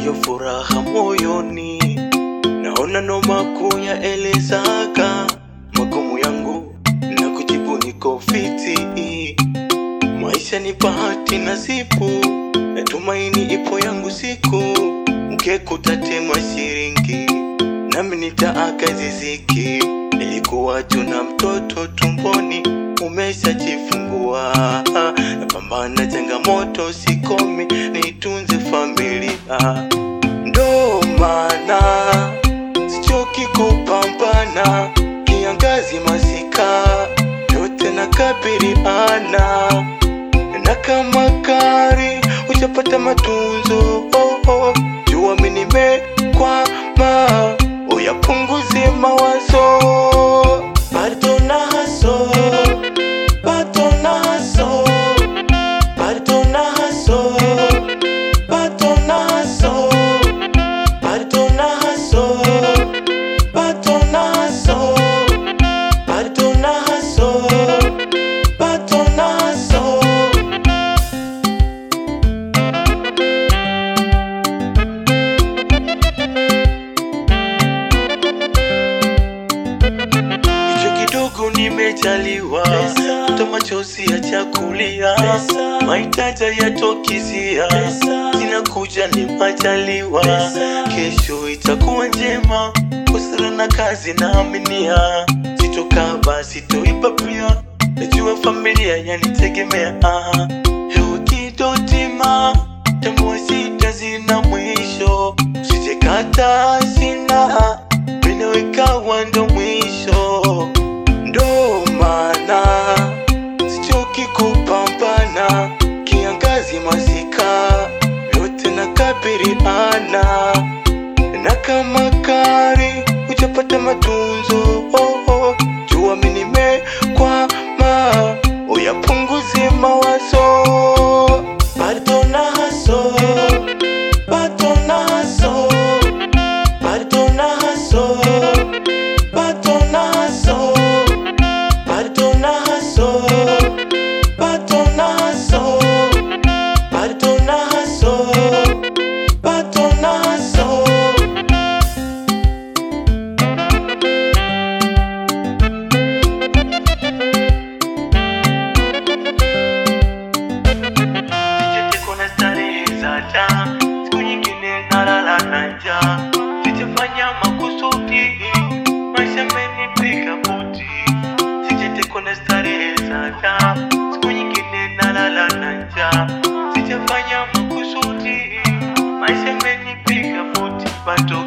siyo furaha moyoni, naona noma kuyaelezaka magumu yangu na kujibu niko fiti. Maisha ni bahati nasibu, natumaini ipo yangu siku, mkekutatema shiringi nami nitaaka ziziki. Nilikuwa tuna mtoto tumboni, umeshajifungua. Napambana changamoto, sikomi, nitunze familia. Ndo maana sichoki kupambana, kiangazi, masika, yote nakabiliana na kama gari hujapata matunzo oh, oh. Jua mi nimekwama, uyapunguze mawazo, bado na haso, bado na haso, bado na haso, bado na haso, bado na haso, bado na haso, bado na haso, bado na haso. Hicho kidogo nimejaliwa, to machozi ya chakulia, mahitaji yatokizia, zinakuja ni majaliwa, kesho itakuwa njema, kusara na kazi naaminia, sitokaba sitoiba pia, najua familia yanitegemea, hewa kidotima, tambua shida zina mwisho, usijekata sina minawekawa ndo mwisho, ndo maana sichoki kupambana, kiangazi, masika, yote nakabiliana na kama gari hujapata matunzo oh, oh. Jua mi nimekwama, uyapunguze mawazo, bado na haso, bado na haso bado na haso, bado na haso, bado na haso, bado na haso, bado na haso, bado na haso. Sicheke kuna starehe za taa, siku nyingine nalala na njaa. Sijafanya makusudi, maisha amenipiga buti. Sijatekwa na starehe za taa, siku nyingine nalala na njaa. Sijafanya makusudi, maisha amenipiga buti. Bado